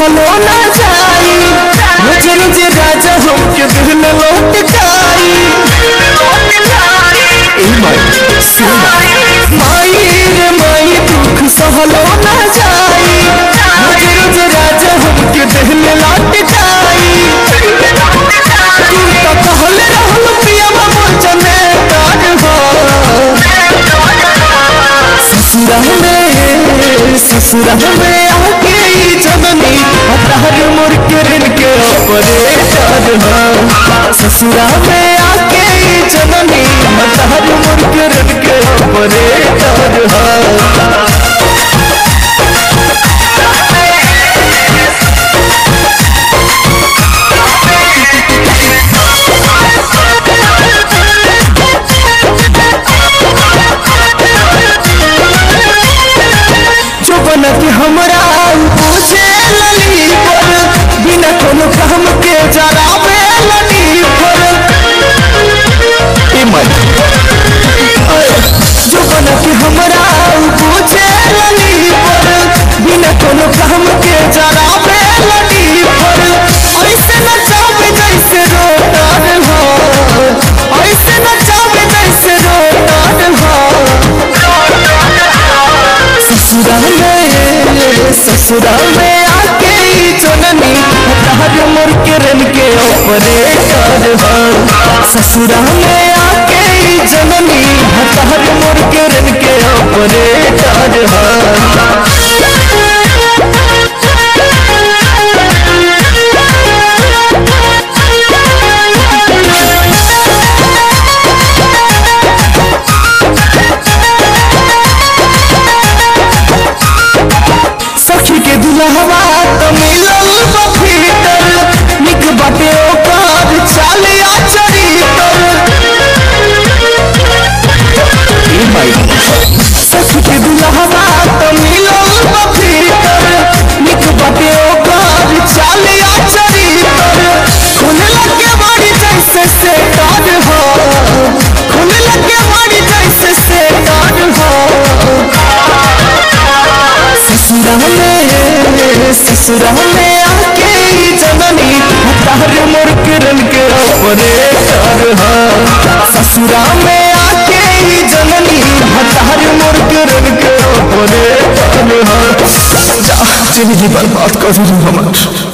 सहलो ना जाई रोज रोज राजा हमके दिल लौट जाई ए माई सुना माई रे माई दुख सहलो ना जाई रोज रोज राजा हमके दिल लौट जाई तू तो कहले रहल पिया मोचने तार हो ससुरा में ससुरा में आके ई जननी हतार मोर के ऋण के ऑपरेटर हो ससुरा में आके ई जननी हतार मोर के ऋण के ऑपरेटर हो जो बन के हमरा पूछे लली पर बिना कोनो काम के जरावे लली पर ए मन जो बन के हमरा पूछे लली पर बिना कोनो काम के जरावे लली पर ऐसे न चाहे जैसे रोटर हो ऐसे न चाहे जैसे रोटर हो ससुरा में ससुरा में आके ई जननी हतार मोर के रन के ऑपरेटर हो ससुरा में आके ई जननी हतार मोर के रन के ऑपरेटर हो सखी के दुल्हवा तो मिलल बा भीतर निक बाटे ओकर चाल आ चरितर ए माई सखी के दुल्हवा तो मिलल बा भीतर निक बाटे ओकर चाल आ चरितर खुले लगे बड़ी जैसे से डर हो खुले लगे बड़ी जैसे से डर हो ससुरा में ससुरा में आके ई जननी हतार मोर किरण के ऑपरेटर हो ससुरा में आके ई जननी हतार मोर किरण के ऑपरेटर हो जा जिंदगी बर्बाद कर दी हमार